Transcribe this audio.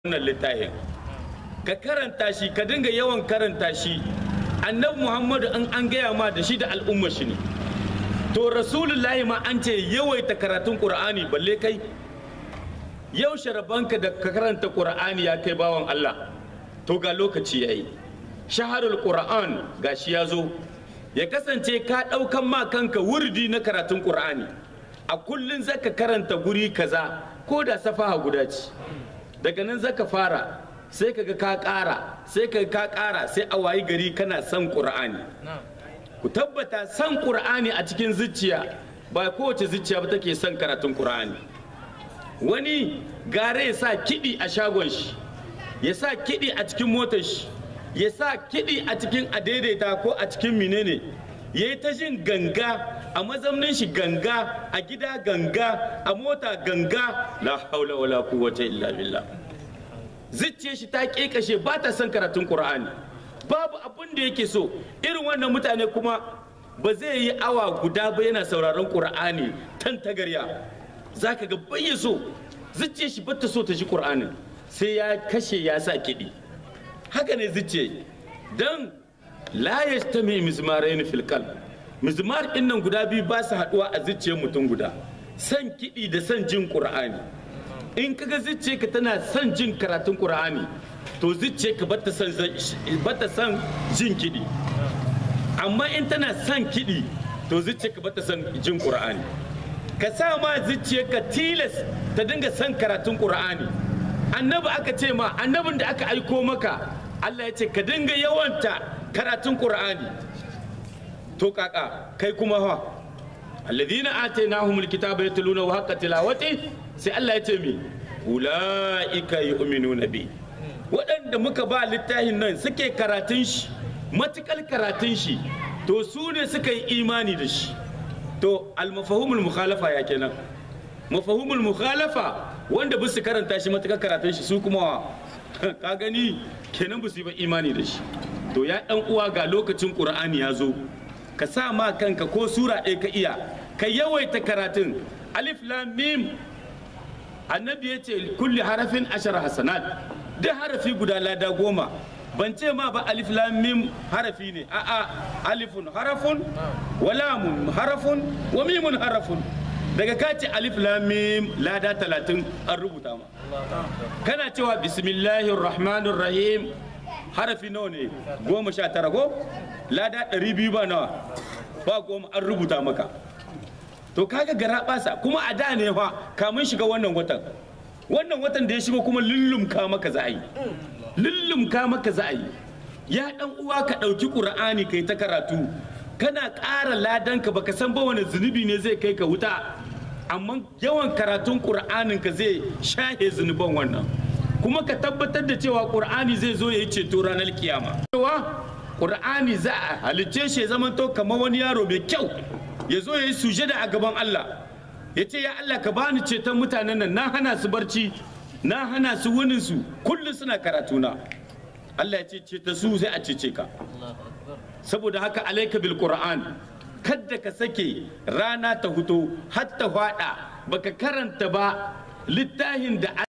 wannan littafin ka karanta shi ka dinga yawan karanta shi annabi muhammadu an an gaya ma da shi da al'ummar shi ne to rasulullahi ma an ce yawaita karatun qur'ani balle kai yau sharabanka da ka karanta qur'ani ya kai bawan allah to ga lokaci yayi shaharul qur'an gashi ya zo ya kasance ka ɗaukan ma kanka wurdi na karatun qur'ani a kullun zaka karanta guri kaza ko da safaha guda ce daga nan zaka fara sai kaga ka ƙara sai kaga ka ƙara sai a wayi gari kana son ƙur'ani ku tabbata son ƙur'ani a cikin zuciya ba kowace zuciya ba take son karatun ƙur'ani wani gare ya sa kiɗi a shagon shi ya sa kiɗi a cikin motar shi ya sa kiɗi a cikin adaidaita ko a cikin menene ya yi ta jin ganga a mazaunin shi ganga a gida ganga a mota ganga la haula wala quwwata illa billah zuciyar shi ta kekashe ba ta son karatun qur'ani babu abin da yake so irin wannan mutane kuma ba zai yi awa guda ba yana sauraron qur'ani tan tagarya zaka ga bai so zuciyar shi ba ta so ta ji qur'anin sai ya kashe ya sa kiɗi haka ne zuciya dan la yastami mizmarain fil qalb mizmar din nan guda biyu ba su haduwa a zuciyar mutum guda san kiɗi da san jin qur'ani in kaga zuciya ka tana son jin karatun qur'ani to zuciya ka bata san bata san jin kiɗi amma in tana son kiɗi to zuciya ka bata san jin qur'ani ka sa ma zuciya ka tilas ta dinga son karatun qur'ani annabi aka ce ma annabin da aka aiko maka Allah ya ce ka dinga yawanta karatun qur'ani to kaka kai kuma ha alladhina atainahumul kitaba yatluna wa haqqa tilawati sai Allah ya ce mi ulaika yu'minuna bi waɗanda muka ba littafin nan suke karatun shi matukal karatun shi to su ne suka yi imani da shi to almafahumul mukhalafa ya kenan mafahumul mukhalafa wanda ba su karanta shi matukar karatun shi su kuma ka gani kenan ba su yi ba imani da shi to ya ɗan uwa ga lokacin ƙur'ani ya zo ka sa ma kanka ko sura ɗaya ka iya ka yawaita karatun alif lam mim annabi ya ce kulli harafin ashar hasanat duk harafi guda lada goma ban ce ma ba alif lam mim harafi ne a'a alifun harafun wa lamun harafun wa mimun harafun daga ka ce alif lam mim lada talatin an rubuta ma kana cewa bismillahir rahmanir rahim harafi nawa ne goma sha tara ko lada ɗari biyu ba nawa ba goma an rubuta maka to kaga gara basa kuma a da ne fa kamun shiga wannan watan wannan watan da ya shigo kuma lullumka maka za a yi lullumka maka za a yi ya dan uwa ka ɗauki ƙur'ani kai ta karatu kana ƙara ladanka baka san ba wani zunubi ne zai kai ka wuta amma yawan karatun ƙur'anin ka zai shahe zunuban wannan kuma ka tabbatar da cewa ƙur'ani zai zo ya yi ceto ranar kiyama cewa ƙur'ani za a halicce shi ya zamanto kamar wani yaro mai kyau ya zo ya yi sujada a gaban Allah ya ce ya Allah ka bani ceton mutanen nan na hana su barci na hana su wunin su kullum suna karatuna Allah ya ce ceta su sai a cece ka saboda haka alaika bil qur'an kadda ka sake rana ta huto har ta fada baka karanta ba littafin da